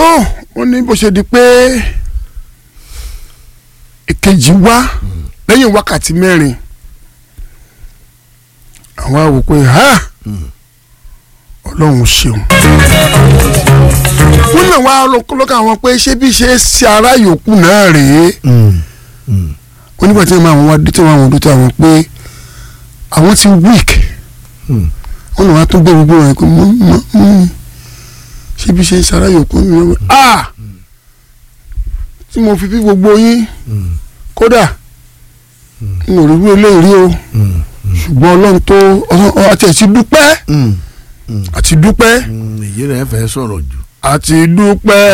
ó ní bó ṣe di pé èkejì wá lẹ́yìn wákàtí mẹ́rin àwọn àwò pé ha ọlọ́run ṣeun wọ́n náà wá lọ́kàn àwọn pé ṣé bí ṣe ṣe ara yòókù náà rèé onígbà tí wọ́n máa wọ́n wá dé tí wọ́n àwọn dókítà wọn pé àwọn ti weak wọ́n náà wá tún gbé gbogbo wọn pé mọ́ mọ́ mọ́ ṣé bí ṣe ṣe ara yòókù mi wọ́n ah tí mo fi bí gbogbo yín kódà n ò rí wí eléyìí o ṣùgbọ́n ọlọ́run tó àti ẹ̀sì dúpẹ́ àti dúpẹ́ èyí rẹ̀ fẹ́ sọ̀rọ̀ jù. àti dúpẹ́